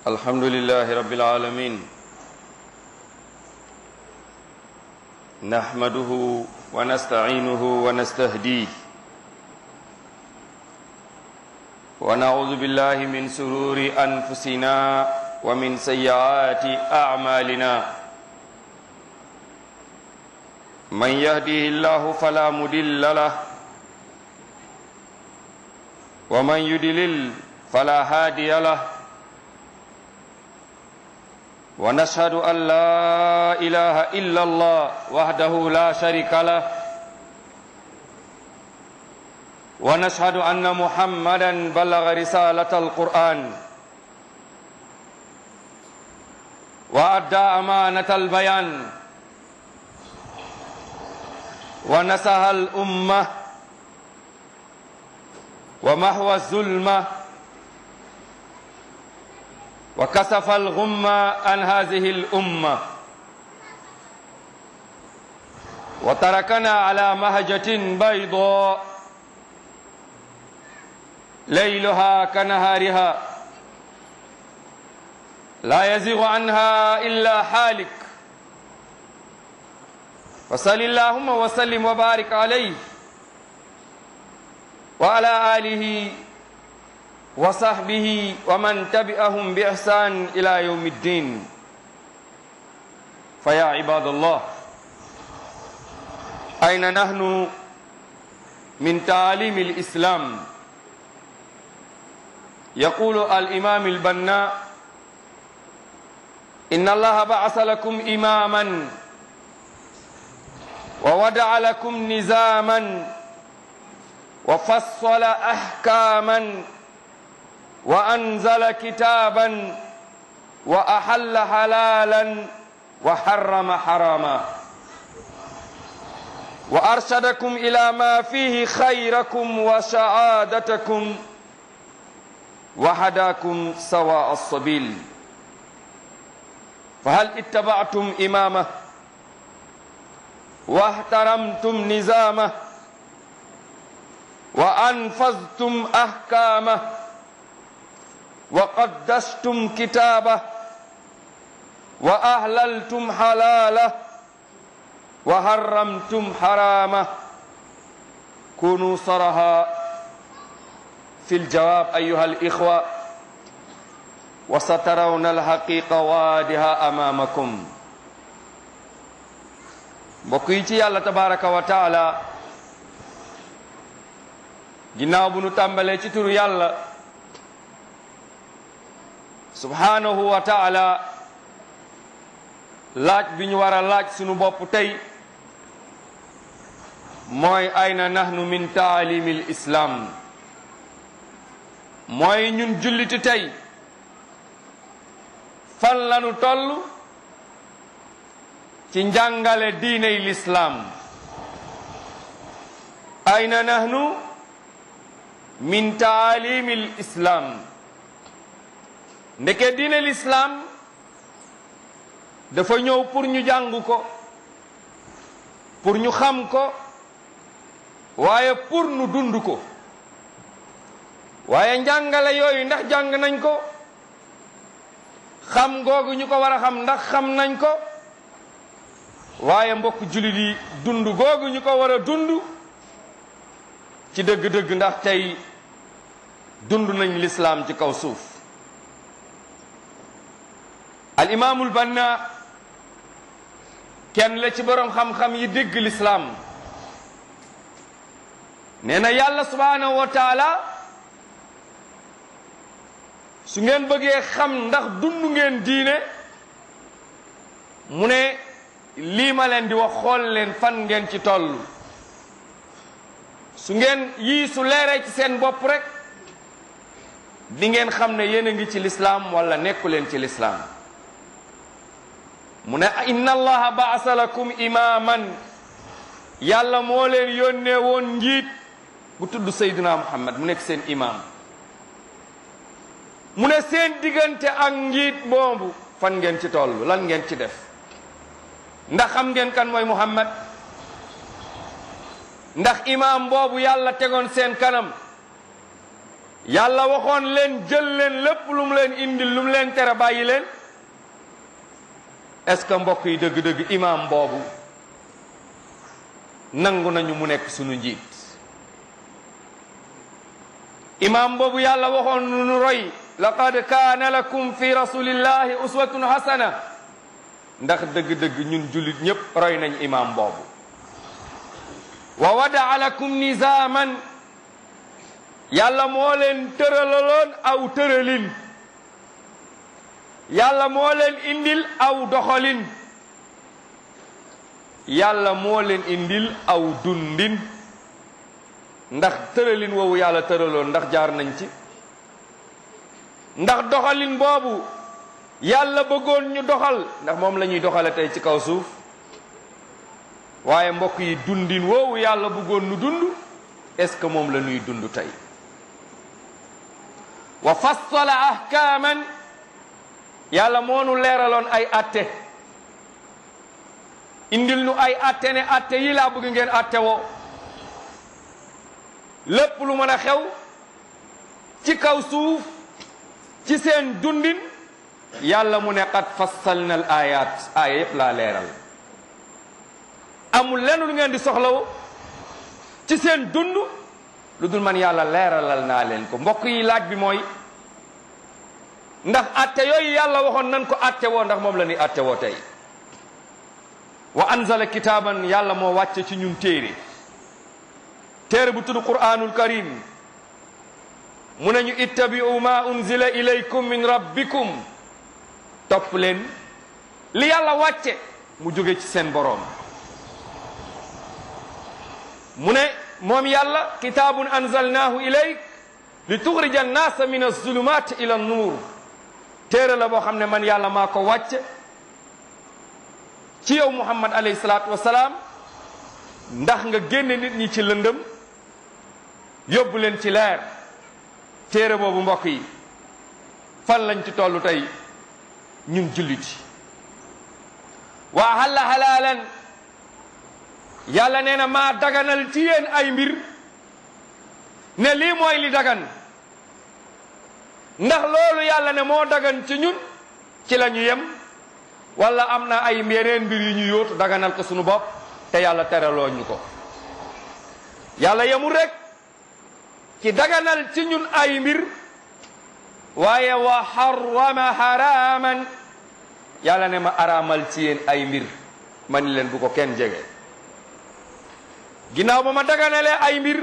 الحمد لله رب العالمين نحمده ونستعينه ونستهديه ونعوذ بالله من سرور أنفسنا ومن سيئات أعمالنا من يهده الله فلا مدل له ومن يدلل فلا هادي له ونشهد أن لا إله إلا الله وحده لا شريك له ونشهد أن محمدا بلغ رسالة القرآن وأدى أمانة البيان ونسها الأمة ومحو الظلمة وكسف الغمة عن هذه الأمة وتركنا على مهجة بيضاء ليلها كنهارها لا يزيغ عنها إلا حالك فصل اللهم وسلم وبارك عليه وعلى آله وصحبه ومن تبعهم بإحسان إلى يوم الدين فيا عباد الله أين نحن من تعاليم الإسلام يقول الإمام البناء إن الله بعث لكم إماما وودع لكم نزاما وفصل أحكاما وأنزل كتابا وأحل حلالا وحرم حراما وأرشدكم إلى ما فيه خيركم وسعادتكم وهداكم سواء السبيل فهل اتبعتم إمامه واحترمتم نظامه وأنفذتم أحكامه وقدستم كتابه وأهللتم حلاله وحرمتم حرامه كونوا صرها في الجواب أيها الإخوة وسترون الحقيقة وادها أمامكم بقيتي الله تبارك وتعالى ginnaaw bu nu tàmbalee ci turu yàlla subhanahu wa taala laaj bi ñu war a laaj sunu bopp tey mooy ayna nahnu min taalimi l islam mooy ñun julliti tey fan lanu toll ci njàngale diiney lislaam ayna nahnu min taalimi l islam ndeke diine lislaam dafa ñëw pour ñu jàng ko pour ñu xam ko waaye pour nu dund ko waaye njàngale yooyu ndax jàng nañ ko xam googu ñu ko war a xam ndax xam nañ ko waaye mbokk jullit yi dund googu ñu ko war a dund ci dëgg-dëgg ndax tey dund nañ lislaam ci kaw suuf al imaamul banna kenn la ci boroom xam-xam yi dégg lislaam nee na yàlla subhaanahu wa taala su ngeen bëggee xam ndax dund ngeen diine mu ne lii ma leen di wax xool leen fan ngeen ci toll su ngeen yii su leeree ci seen bopp rek di ngeen xam ne yéen a ngi ci lislaam wala nekku leen ci lislaam mu ne inna allaha baasa lakum imaman yàlla moo leen yónnee woon njiit bu tudd sayduna muhammad mu nekk seen imam mu ne seen diggante ak njiit boobu fan ngeen ci toll lan ngeen ci def ndax xam ngeen kan mooy muhammad ndax imam boobu yàlla tegoon seen kanam yàlla waxoon leen jël leen lépp lu mu leen indil lu mu leen tere bàyyi leen est-ce que mbokk yi dëgg-dëgg imaam boobu nangu nañu mu nekk sunu njiit imaam boobu yàlla waxoon nu roy laqad kaana lakum fi rasulillahi uswatun hasana ndax dëgg-dëgg ñun jullit ñépp roy nañ imaam boobu wa wadaa lakum nizaaman yàlla moo leen tëralaloon aw tëralin yàlla moo leen indil aw doxalin yàlla moo leen indil aw dundin ndax tëralin woowu yàlla tëraloon ndax jaar nañ ci ndax doxalin boobu yàlla bëggoon ñu doxal ndax moom la ñuy doxale tey ci kaw suuf waaye mbokk yi dundin woowu yàlla bëggoon nu dund est-ce que moom la ñuy dund tey wa fassala ahkaaman yàlla moo nu leeraloon ay atte indil nu ay atte ne atte yi laa bëgg ngeen atte woo lépp lu mën a xew ci kaw suuf ci seen dundin yàlla mu ne qad fassalna al ayat aaya yépp laa leeral amul lenn lu ngeen di soxlawo ci seen dund lu dul man yàlla leeralal naa leen ko mbokk yi laaj bi mooy ndax atte yooyu yàlla waxoon nan ko atte woo ndax moom la ñuy atte woo tey wa anzala kitaaban yàlla moo wàcce ci ñun téere téere bu tudd qur'anul karim mu nañu ittabi'u ma unzila ilaykum min rabbikum topp leen li yàlla wàcce mu jóge ci seen boroom mu ne moom yàlla kitaabun anzalnaahu ilayk li tuxrija annaasa min azulumat ila nuur téere la boo xam ne man yàlla maa ko wàcce ci yow muhammad alayhi salaatu wasalaam ndax nga génne nit ñi ci lëndëm yóbbu leen ci leer téere boobu mbokk yi fan lañ ci tollu tey ñun julliti wa ahalla halaalan yàlla nee na maa daganal ci yéen ay mbir ne lii mooy li dagan ndax loolu yàlla ne moo dagan ci ñun ci la ñu yem wala am na ay yeneen mbir yu ñu yóotu daganal ko sunu bopp te yàlla teraloo ñu ko yàlla yemul rek ci daganal ci ñun ay mbir waaye wa harrama haraman yàlla ne ma araamal ci yéen ay mbir ma ni leen bu ko kenn jege ginnaaw ba ma daganalee ay mbir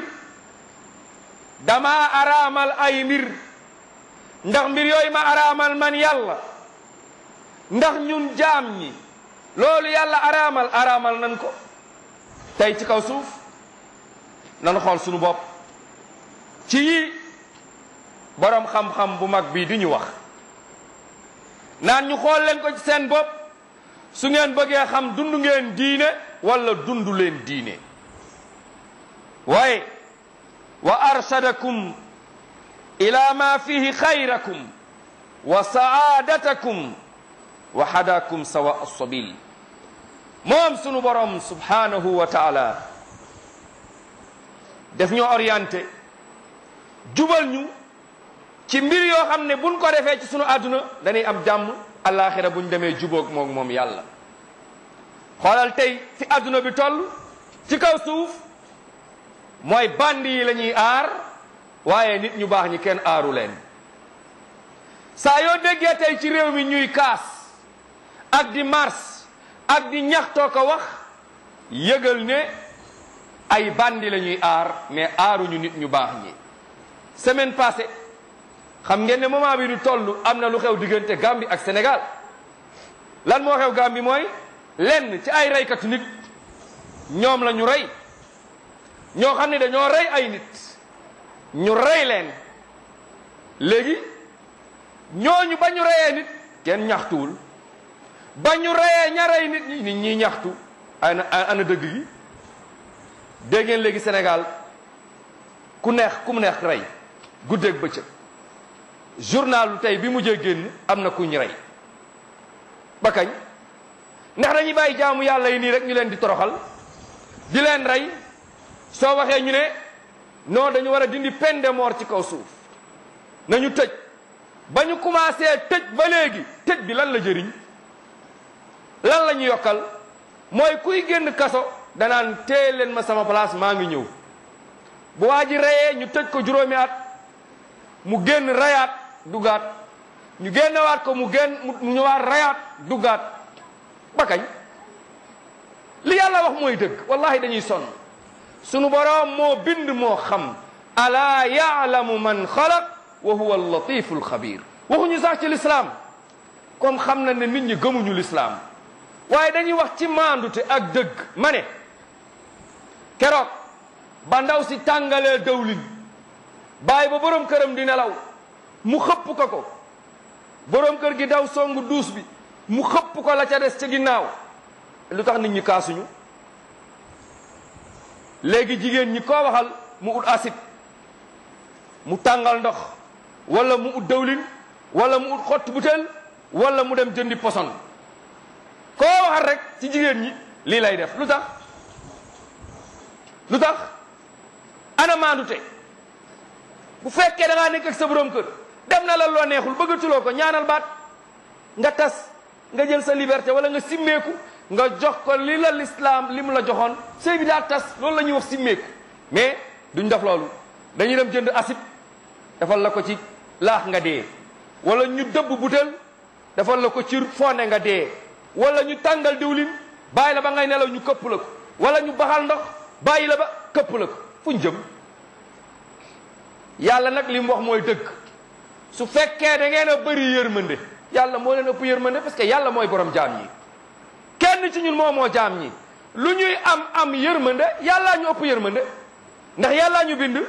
dama araamal ay mbir ndax mbir yooyu ma araamal man yàlla ndax ñun jaam ñi loolu yàlla araamal araamal nan ko tey ci kaw suuf nan xool sunu bopp ci yi boroom xam-xam bu mag bii di ñu wax naan ñu xool leen ko ci seen bopp su ngeen bëggee xam dund ngeen diine wala dund leen diine waaye wa arshadakum ila ma fihi xayrakum wa saadatakum wa hadakum sawa sabil moom sunu borom subhanahu wa taala def ñoo orienté jubal ñu ci mbir yoo xam ne buñ ko defee ci sunu àdduna dañuy am jàmm alaxira buñ demee jubóog moom moom yàlla xoolal tey fi àdduna bi toll ci kaw suuf mooy bandi yi la ñuy aar waaye nit ñu baax ñi kenn aaru leen saa yoo déggee tey ci réew mi ñuy kaas ak di mars ak di ñaxtoo ko wax yëgal ne ay bandi la ñuy aar mais aaruñu nit ñu baax ñi semaine passée xam ngeen ne moment bi du toll am na lu xew diggante Gambie ak Sénégal lan moo xew Gambie mooy lenn ci ay reykatu nit ñoom la ñu rey ñoo xam ne dañoo rey ay nit ñu rey leen léegi ñooñu ba ñu reyee nit kenn ñaxtuwul ba ñu reyee ña rey nit ñi nit ñi ñaxtu ana ana dëgg gi dégg ngeen léegi Sénégal ku neex ku mu neex rey guddeeg bëccëg journalu tey bi mujjee génn am na ku ñu rey ba kañ ndax dañuy bàyyi jaamu yàlla yi nii rek ñu leen di toroxal di leen rey soo waxee ñu ne non dañu war a dindi peine de mort ci kaw suuf nañu tëj ba ñu commencé tëj ba léegi tëj bi lan la jëriñ lan la ñu yokkal mooy kuy génn kaso danaan téye leen ma sama place maa ngi ñëw bu waa ji reyee ñu tëj ko juróomi at mu génn rayaat duggaat ñu génnewaat ko mu génn mu ñëwaat rayaat duggaat ba kañ li yàlla wax mooy dëgg wallahi dañuy sonn sunu boroom moo bind moo xam alaa yaalamu man xalaq wa huwa allatifu alxabir waxuñu sax ci lislaam comme xam na ne nit ñi gëmuñu lislaam waaye dañuy wax ci maandute ak dëgg ma ne keroog ba ndaw si tàngalee dawlin bàyyi ba borom këram di nelaw mu xëpp ko ko borom kër gi daw songu duus bi mu xëpp ko la ca des ca ginnaaw lu tax nit ñi kaasuñu léegi jigéen ñi koo waxal mu ut acide mu tàngal ndox wala mu ut dawlin wala mu ut xott butéel wala mu dem jëndi poson koo waxal rek ci jigéen ñi lii lay def lu tax lu tax ana maandute bu fekkee da ngaa nekk ak sa borom kër dem na la loo neexul bëggatuloo ko ñaanal baat nga tas nga jël sa liberté wala nga simmeeku nga jox ko li la lislaam li mu la joxoon sëy bi daa tas loolu la ñuy wax simmeeku mais duñ def loolu dañuy dem jënd acide defal la ko ci laax nga dee wala ñu dëbb butel defal la ko ci fonde nga dee wala ñu tàngal diwlin bàyyi la ba ngay nelaw ñu këpp la ko wala ñu baxal ndox bàyyi la ba këpp la ko fu ñu jëm yàlla nag li mu wax mooy dëgg su fekkee da ngeen a bëri yërmande yàlla moo leen ëpp yërmande parce que yàlla mooy borom jaam ñi kenn ci ñun moo moo jaam ñi lu ñuy am am yërmande yàllaa ñu ëpp yërmande ndax yàllaa ñu bind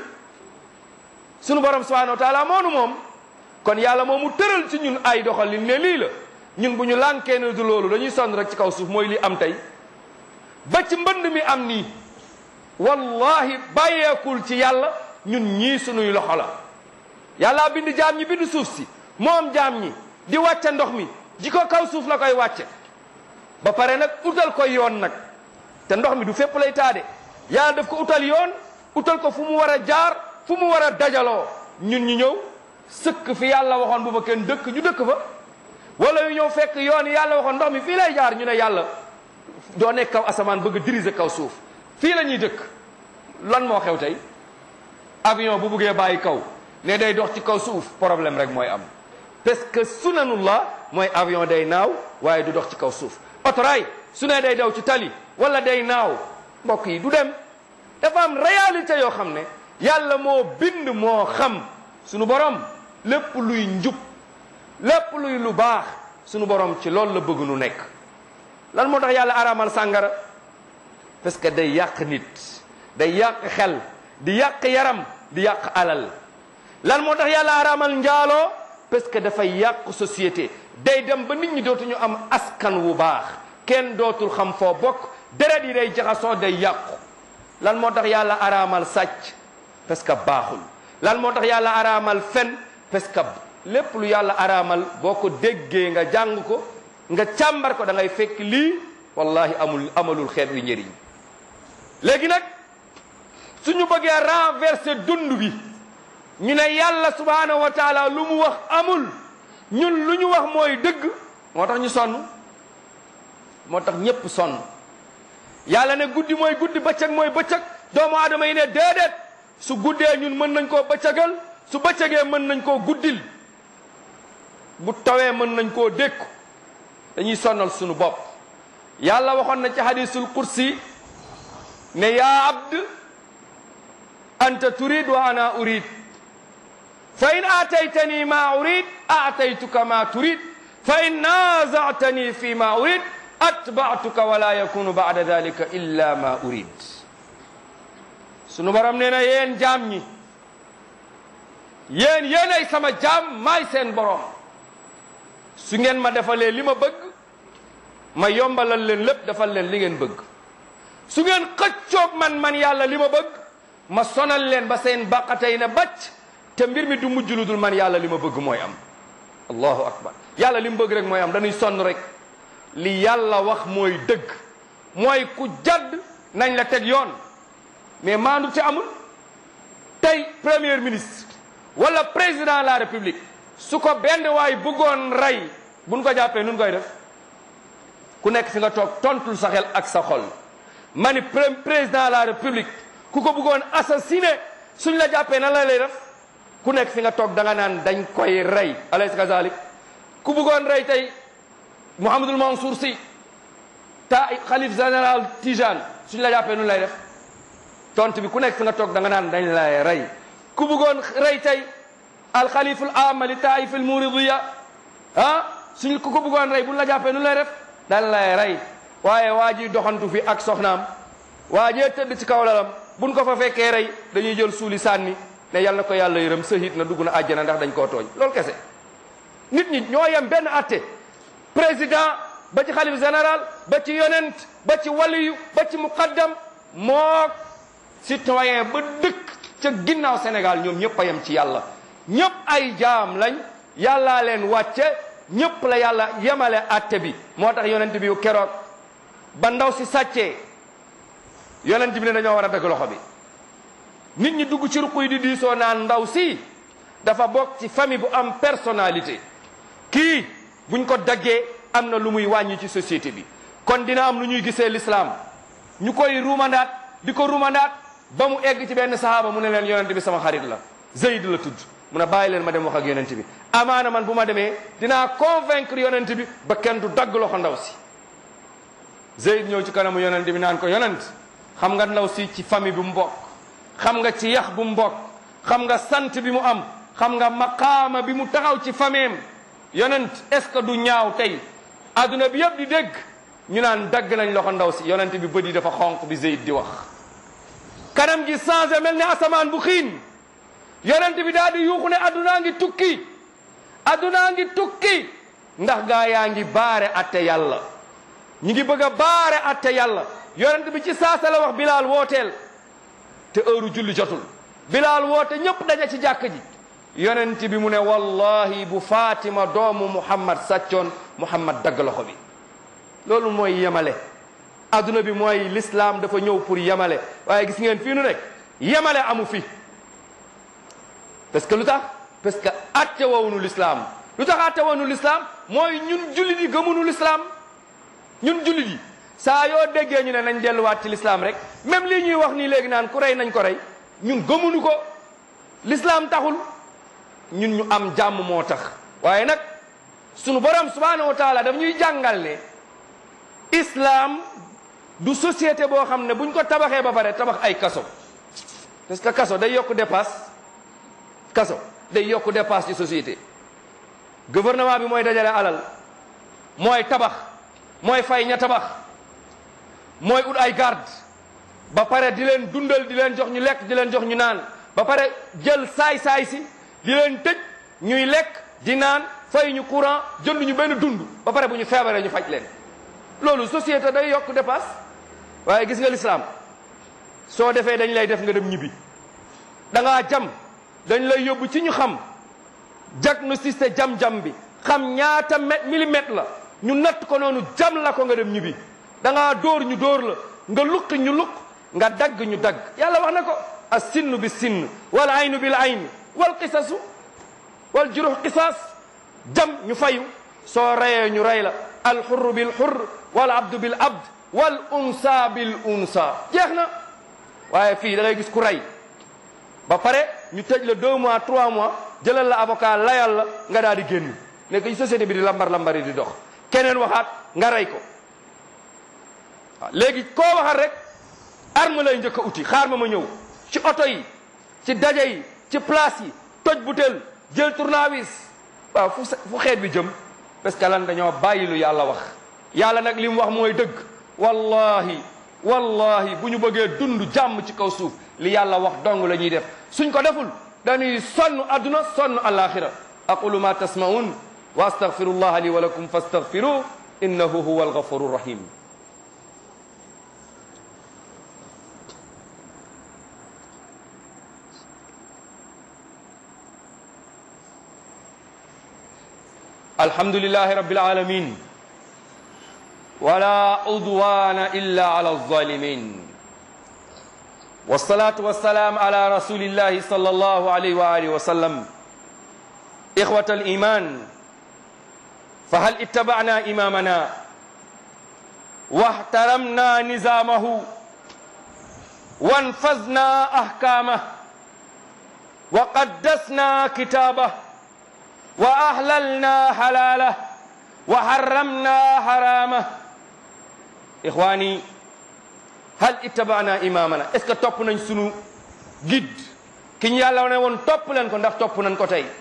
sunu borom subhanahu wa taala moonu moom kon yàlla moom mu tëral ci ñun ay doxalin ne lii la ñun bu ñu lànkee ne du loolu dañuy sonn rek ci kaw suuf mooy li am tey ba ci mbënd mi am nii wallahi bàyyeekul ci yàlla ñun ñii sunuy loxo la yàllaa bind jaam ñi bind suuf si moom jaam ñi di wàcce ndox mi ji ko kaw suuf la koy wàcce ba pare nag utal ko yoon nag te ndox mi du fépp lay taade yàlla daf ko utal yoon utal ko fu mu war a jaar fu mu war a dajaloo ñun ñu ñëw sëkk fi yàlla waxoon bu fa kenn dëkk ñu dëkk fa wala yu ñëw fekk yoon yàlla waxoon ndox mi fii lay jaar ñu ne yàlla doo nekk kaw asamaan bëgg a diriger kaw suuf fii la ñuy dëkk lan moo xew tey avion bu buggee bàyyi kaw ne day dox ci kaw suuf problème rek mooy am parce que sunanullah mooy avion day naaw waaye du dox ci kaw suuf otoraay su ne day daw ci tali wala day naaw mbokk yi du dem dafa am réalité yoo xam ne yàlla moo bind moo xam sunu borom lépp luy njub lépp luy lu baax sunu borom ci loolu la bëgg nu nekk lan moo tax yàlla araamal sàngara parce que day yàq nit day yàq xel di yàq yaram di yàq alal lan moo tax yàlla araamal njaaloo parce que dafay yàq société day dem ba nit ñi dootuñu am askan wu baax kenn dootul xam foo bokk deret yi day jaxasoo day yàqu lan moo tax yàlla araamal sàcc parce que baaxul lan moo tax yàlla araamal fen parce que lépp lu yàlla araamal boo ko déggee nga jàng ko nga càmbar ko da ngay fekk lii wallahi amul amalul xeet wi njëriñ léegi nag suñu bëggee renverser dund bi ñu ne yàlla subhanahu wa taala lu mu wax amul ñun lu ñu wax mooy dëgg moo tax ñu sonn moo tax ñépp sonn yàlla ne guddi mooy guddi bëccëg mooy bëccëg doomu aadama yi ne déedéet su guddee ñun mën nañ koo bëccëgal su bëccëgee mën nañ koo guddil bu tawee mën nañ koo dékku dañuy sonnal suñu bopp yàlla waxoon na ci hadisul kursi ne yaa abd anta turid wa ana urid fa in aataytani ma urid aataytuka ma turid fa in naazatani fi ma urid atbaatuka wala yakunu baada dalika illa ma urid sunu borom nee na yéen jaam ñi yéen yéen ay sama jaam maay seen borom su ngeen ma defalee li ma bëgg ma yombalal leen lépp defal leen li ngeen bëgg su ngeen xëccoog man man yàlla li ma bëgg ma sonal leen ba seen baqatey ne bacc te mbir mi du mujj lu dul man yàlla li ma bëgg mooy am allahu akbar yàlla li mu bëgg rek mooy am dañuy sonn rek li yàlla wax mooy dëgg mooy ku jadd nañ la teg yoon mais maandu ci amul tey premier ministre wala président de la république su ko benn waay bëggoon rey buñ ko jàppee nun koy def ku nekk fi nga toog tontul sa xel ak sa xol ma ni président de la république ku ko bëggoon assassiné suñ la jàppee nan la lay def ku nekk fi nga toog da nga naan dañ koy rey alaysa kazalik ku bëggoon rey tey Mouhamadul Mansour Sy ta xalif général Tijane suñ la jàppee nun lay def tont bi ku nekk fi nga toog da nga naan dañ lay rey ku bëggoon rey tey alxaliful ama li taif al muridiya ah suñ ku ko bëggoon rey buñ la jàppee nun lay def dañ lay rey waaye waa ji doxantu fi ak soxnaam waa jee tëdd ci kaw lalam buñ ko fa fekkee rey dañuy jël suuli sànni ne yal na ko yàlla yërëm sahit na dugg na àjjana ndax dañ koo tooñ loolu kese nit ñi ñoo yem benn atte président ba ci xalif général ba ci yonent ba ci waliyu ba ci muqaddam moo citoyen ba dëkk ca ginnaaw Sénégal ñoom ñëpp a yem ci yàlla ñëpp ay jaam lañ yàllaa leen wàcce ñëpp la yàlla yemale atte bi moo tax yonent bi keroog ba ndaw si sàccee yonent bi ne dañoo war a dagg loxo bi nit ñi dugg ci ruq yi di diisoo naan ndaw si dafa bokk ci famille bu am personnalité kii buñ ko daggee am na lu muy wàññi ci société bi kon dina am lu ñuy gisee l'islam ñu koy ruumandaat di ko ruumandaat ba mu egg ci benn sahaaba mu ne leen yonent bi sama xarit la Zayd la tudd mu ne bàyyi leen ma dem wax ak yonent bi amaana man bu ma demee dinaa convaincre yonent bi ba kenn du dagg loxo ndaw si Zayd ñëw ci kanamu yonent bi naan ko yonent xam nga ndaw si ci famille bi mu bokk xam nga ci yax bu mu bokk xam nga sant bi mu am xam nga maqaama bi mu taxaw ci fameem yonent est ce que du ñaaw tey adduna bi yëpp di dégg ñu naan dagg nañ loxo ndaw si yonent bi bët yi dafa xonq bi Zayd di wax kanam gi changé mel ne asamaan bu xiin yonent bi daal di yuuxu ne addunaa ngi tukki addunaa ngi tukki ndax gaa yaa ngi baare atte yàlla ñi ngi bëgg a baare atte yàlla yonent bi ci saasa la wax bilaal wooteel te heure julli jotul bilaal woote ñëpp daje ci jàkk ji yonent bi mu ne wallahi bu Fatima doomu Muhammad sàccoon Muhammad dagg loxo bi loolu mooy yemale adduna bi mooy l'islam dafa ñëw pour yemale waaye gis ngeen fii nu nekk yemale amu fi parce que lu tax parce que atte woonu l'islam lu tax atte woonu l'islam mooy ñun jullit yi gëmunu l'islam ñun jullit yi saa yoo déggee ñu ne nañ delluwaat ci l'islam rek même lii ñuy wax nii léegi naan ku rey nañ ko rey ñun gëmunu ko l'islam taxul ñun ñu am jàmm moo tax waaye nag sunu borom subhanahu wa taala daf ñuy jàngal ne islam du société boo xam ne buñ ko tabaxee ba pare tabax ay kaso parce que kaso day yokk dépasse kaso day yokk dépasse ci société gouvernement bi mooy dajale alal mooy tabax mooy fay ña tabax mooy ut ay garde ba pare di leen dundal di leen jox ñu lekk di leen jox ñu naan ba pare jël saay-saay si di leen tëj ñuy lekk di naan fay ñu courant jënd ñu benn dund ba pare bu ñu feebaree ñu faj leen loolu société day yokk dépasse waaye gis nga l'islam soo defee dañ lay def nga dem ñibbi da ngaa jam dañ lay yóbbu ci ñu xam diagnostic jam-jam bi xam ñaata mètre millimètre la ñu natt ko noonu jam la ko nga dem ñibbi da ngaa dóor ñu dóor la nga luqi ñu luq nga dagg ñu dagg yàlla wax na ko as sinnu bi sinn wal aynu bil ayn wal qisasu wal juruh qisaas jam ñu fayu soo reyee ñu rey la al xurru bil xurr wal abdu bil abd wal unsa bil unsa jeex na waaye fii da ngay gis ku rey ba pare ñu tëj la deux mois trois mois jëlal la avocat layal la nga daal di génn nekk ci société bi di lambar lambari di dox keneen waxaat nga rey ko waaw léegi koo waxal rek arme lay njëkk a uti xaar ma ma ñëw ci oto yi ci daje yi ci place yi toj butéel jël tournevis waaw fu fu xeet bi jëm parce que lan dañoo bàyyi lu yàlla wax yàlla nag li mu wax mooy dëgg wallahi wallahi bu ñu bëggee dund jàmm ci kaw suuf li yàlla wax dong la ñuy def suñ ko deful dañuy sonn adduna sonn alaxira aqulu ma tasmaun wa astaghfirullah li wa lakum fastaghfiru innahu huwa alghafuru rahim الحمد لله رب العالمين ولا عدوان إلا على الظالمين والصلاة والسلام على رسول الله صلى الله عليه وآله وسلم إخوة الإيمان فهل اتبعنا إمامنا واحترمنا نظامه وانفذنا أحكامه وقدسنا كتابه وأحللنا حلاله وحرمنا حرامه إخواني hal ittabana imamana est ce que topp nañ sunu guide ki ñu yàlla ne woon topp leen ko ndax topp nañ ko tey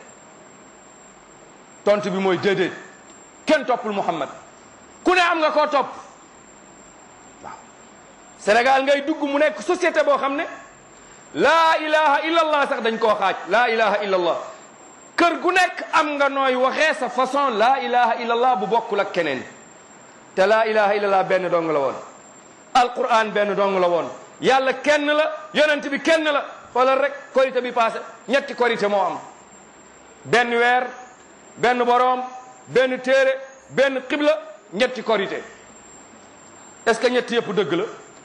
tontu bi mooy déedéet kenn toppul Muhammad ku ne am nga koo topp waaw Sénégal ngay dugg mu nekk société boo xam ne laa ilaha illallah sax dañ koo xaaj laa ilaha illallah kër gu nekk am nga nooy waxee sa façon laa ilaha illallah bu bokkul ak keneen te laa ilaha illallah benn dong la woon alquran benn dong la woon yàlla kenn la yonent bi kenn la xoolal rek korité bi passé ñetti korité moo am benn weer benn boroom benn téere benn xibla ñetti korité est-ce que ñetti yëpp dëgg la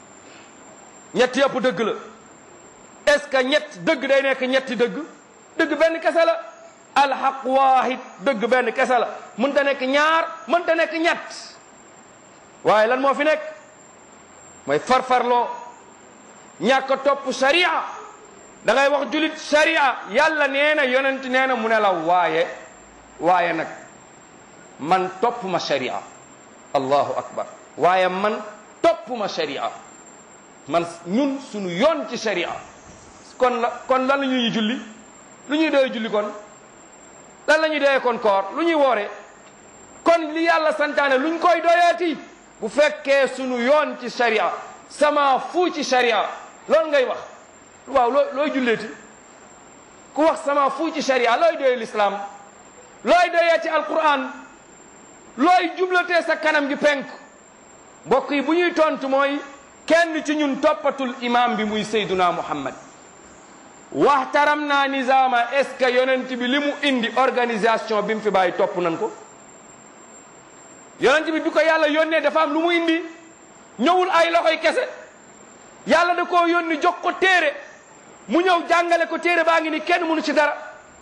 ñetti yëpp dëgg la est-ce que ñett dëgg day nekk ñetti dëgg dëgg benn kese la alxaq waahid dëgg benn kese la mënta nekk ñaar mënta nekk ñett waaye lan moo fi nekk mooy farfarloo ñàkk a topp sharia da ngay wax julit sharia yàlla nee na yonent nee na mu ne la waaye waaye nag man topp ma sharia allahu akbar waaye man topp ma sharia man ñun suñu yoon ci sharia kon la kon lan la ñuy julli lu ñuy doy julli kon lan la ñuy doyee kon koor lu ñuy woore kon li yàlla santaane luñ koy doyeeti bu fekkee sunu yoon ci sharia sama fu ci sharia loolu ngay wax waaw loo looy julleeti ku wax sama fu ci sharia looy doyee l'islam looy doyee ci alquran looy jublatee sa kanam gi penk mbokk yi bu ñuy tontu mooy kenn ci ñun toppatul imam bi muy sayduna muhammad waxtaram naa nizaama est ce que yonent bi li mu indi organisation bi mu fi bàyyi topp nañ ko yonent bi bi ko yàlla yónnee dafa am lu mu indi ñëwul ay loxoy kese yàlla da koo yónni jox ko téere mu ñëw jàngale ko téere baa ngi ni kenn mënu ci dara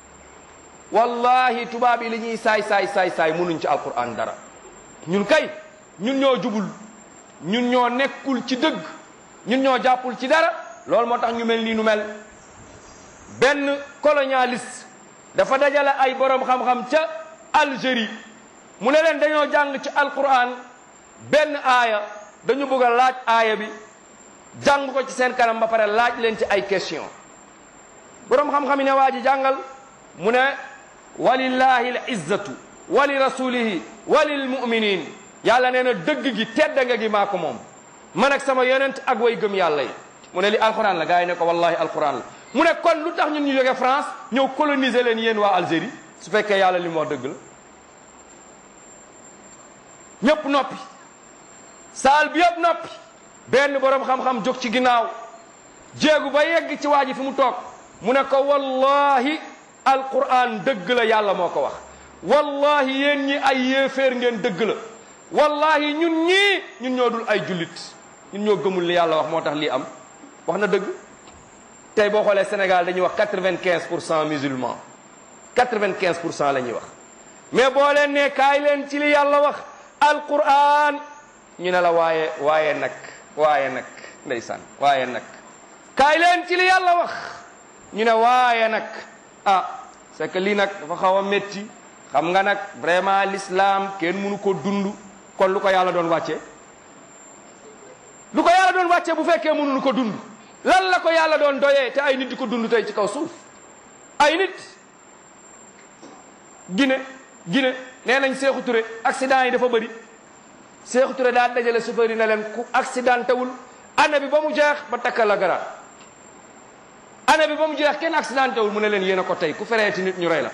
wallahi tubaab yi li ñuy saay saay saay saay mënuñ ci alquran dara ñun kay ñun ñoo jubul ñun ñoo nekkul ci dëgg ñun ñoo jàppul ci dara loolu moo tax ñu mel nii nu mel benn colonialiste dafa dajale ay borom xam-xam ca Algérie mu ne leen dañoo jàng ci alquran benn aaya dañu bëgg a laaj aaya bi jàng ko ci seen kanam ba pare laaj leen ci ay question borom xam-xam yi ne waa ji jàngal mu ne walillahi l izzatu wa li rasulihi wa lil muminin yàlla nee na dëgg gi tedda nga gi maa ko moom man ak sama yonent ak way gëm yàlla yi mu ne li alquran la gars yi ne ko wallahi alquran la mu ne kon lu tax ñun ñu jóge France ñëw coloniser leen yéen waa Algérie su fekkee yàlla li mu wax dëgg la ñëpp noppi saal bi yëpp noppi benn borom xam-xam jóg ci ginnaaw jéegu ba yegg ci waa ji fi mu toog mu ne ko wallahi alquran dëgg la yàlla moo ko wax wallahi yéen ñi ay yéeféer ngeen dëgg la wallahi ñun ñii ñun ñoo dul ay jullit ñun ñoo gëmul li yàlla wax moo tax lii am wax na dëgg tey boo xoolee Sénégal dañuy wax quatre-vingt-quinze pour cent musulmans quatre-vingt-quinze pour cent la ñuy wax mais boo leen ne kaay leen ci li yàlla wax alquran ñu ne la waaye waaye nag waaye nag ndeysaan waaye nag kaay leen ci li yàlla wax ñu ne waaye nag ah c'est que lii nag dafa xaw a métti xam nga nag vraiment l'islam kenn mënu ko dund kon lu ko yàlla doon wàcce lu ko yàlla doon wàcce bu fekkee mënuñu ko dund lan la ko yàlla doon doyee te ay nit di ko dund tey ci kaw suuf ay nit Guinée Guinée nee nañ Sékou Touré accident yi dafa bëri Sékou Touré daa dajale chauffeur yi ne leen ku accidenté wul année bi ba mu jeex ba takkal la garaat année bi ba mu jeex kenn accidenté wul mu ne leen yéen a ko tey ku fereeti nit ñu rey la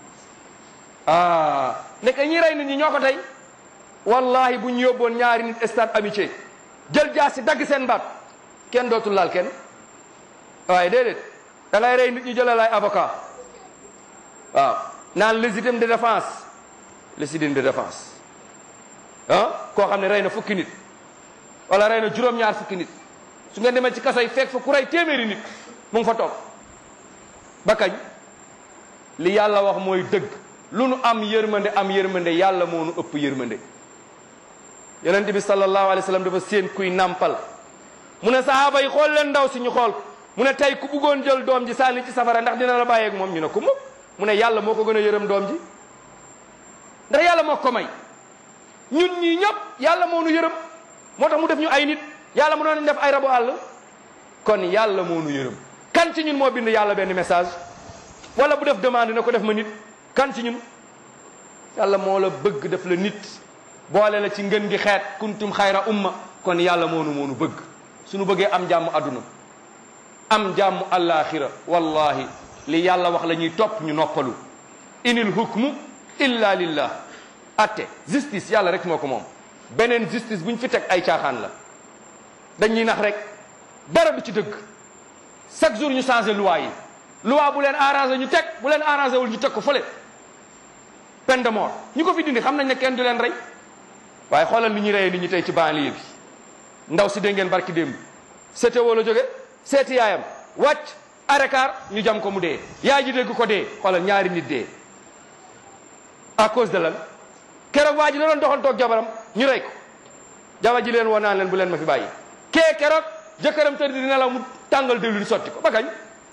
ah nekk ñi rey nit ñi ñoo ko tey wallahi bu ñu yóbboon ñaari nit stade amitié jël jaasi dagg seen baat kenn dootul laal kenn waaye déedéet da ngay rey nit ñi jëlal ay avocat waaw naan légitime de défense légitime de défense ah koo xam ne rey na fukki nit wala rey na juróom-ñaar fukki nit su ngeen demee ci kaso yi fekk fa ku rey téeméeri nit mu ngi fa toog ba kañ li yàlla wax mooy dëgg lu nu am yërmande am yërmande yàlla moo nu ëpp yërmande yonent bi sallallahu alayhi wa sallam dafa séen kuy nàmpal mu ne sahaaba yi xool leen ndaw si ñu xool mu ne tey ku bëggoon jël doom ji sànni ci safara ndax dina la bàyyeeg moom ñu ne ko mukk mu ne yàlla moo ko gën a yërëm doom ji ndax yàlla moo ko may ñun ñii ñëpp yàlla moo nu yërëm moo tax mu def ñu ay nit yàlla mu doon def ay rabu àll kon yàlla moo nu yërëm kan ci ñun moo bind yàlla benn message wala bu def demande na ko def ma nit kan ci ñun yàlla moo la bëgg def la nit boole la ci ngën gi xeet kuntum xayra umma kon yàlla moo nu moo nu bëgg suñu bëggee am jàmm adduna am jàmm allaaxira wallahi li yàlla wax la ñuy topp ñu noppalu inil hukmu illa lillah atte justice yàlla rek moo ko moom beneen justice bu ñu fi teg ay caaxaan la dañuy nax rek dara du ci dëgg chaque jour ñu changé loi yi loi bu leen arrangé ñu teg bu leen arrangé wul ñu teg ko fële peine de mort ñu ko fi dindi xam nañ ne kenn du leen rey waaye xoolal li ñuy reyee nit ñi tey ci banlieue bi ndaw si dégg ngeen barki démb seete woo la jóge seeti yaayam wàcc arekaar ñu jam ko mu dee yaay ji dégg ko dee xoolal ñaari nit dee à cause de lan keroog waa ji la doon doxal toog jabaram ñu rey ko jabar ji leen woo naan leen bu leen ma fi bàyyi kee keroog jëkkëram tëdd di nelaw mu tàngal diwlin sotti ko ba kañ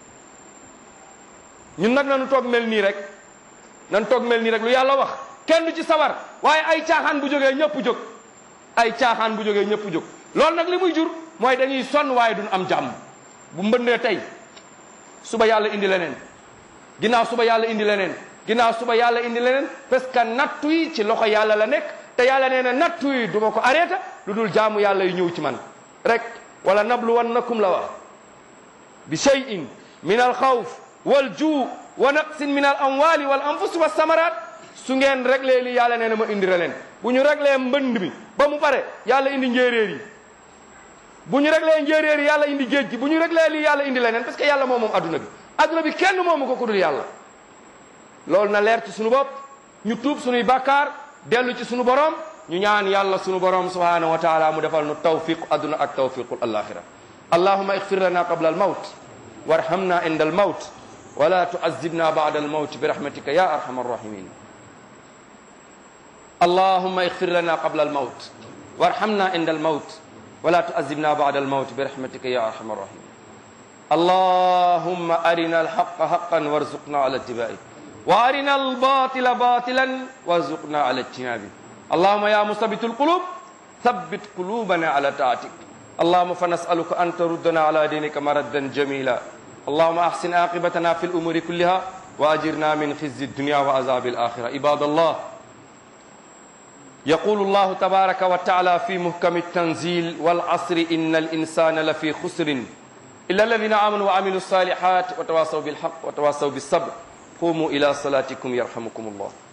ñun nag nañu toog mel nii rek nan toog mel nii rek lu yàlla wax kenn du ci sawar waaye ay caaxaan bu jógee ñëpp jóg ay caaxaan bu jógee ñëpp jóg loolu nag li muy jur mooy dañuy sonn waaye duñ am jàmm bu mbëndee tey suba yàlla indi leneen ginnaaw suba yàlla indi leneen ginnaaw suba yàlla indi leneen parce que nattu yi ci loxo yàlla la nekk te yàlla nee na nattu yi du ma ko arrêté lu dul jaamu yàlla yu ñëw ci man rek wala nabluwannakum la wax bi shay'in min al xawf wal juu wa naqsin min al amwali wal anfus wa samarat su ngeen réglé li yàlla nee na ma indi leen bu ñu réglé mbënd mi ba mu pare yàlla indi njéeréer yi bu ñu réglé njéeréer yi yàlla indi géej gi bu ñu réglé lii yàlla indi leneen parce que yàlla moom moom adduna bi adduna bi kenn moomu ko ku dul yàlla loolu na leer ci sunu bopp ñu tuub sunuy bàkkaar dellu ci sunu borom ñu ñaan yàlla sunu borom subhanahu wa taala mu defal nu tawfiq adduna ak tawfiqul alaxira allahuma ixfir lana qabla al mawt warhamna inda al mawt wala tuazibna bada al mawt bi rahmatika ya arhama arrahimin اللهم اغفر لنا قبل الموت وارحمنا عند الموت ولا تعذبنا بعد الموت برحمتك يا ارحم الراحمين اللهم ارنا الحق حقا وارزقنا على اتباعه وارنا الباطل باطلا وارزقنا على اجتنابه اللهم يا مثبت القلوب ثبت قلوبنا على طاعتك اللهم فنسالك ان تردنا على دينك مردا جميلا اللهم احسن عاقبتنا في الامور كلها واجرنا من خزي الدنيا وعذاب الاخره عباد الله يقول الله تبارك وتعالى في محكم التنزيل والعصر إن الإنسان لفي خسر إلا الذين آمنوا وعملوا الصالحات وتواصوا بالحق وتواصوا بالصبر قوموا إلى صلاتكم يرحمكم الله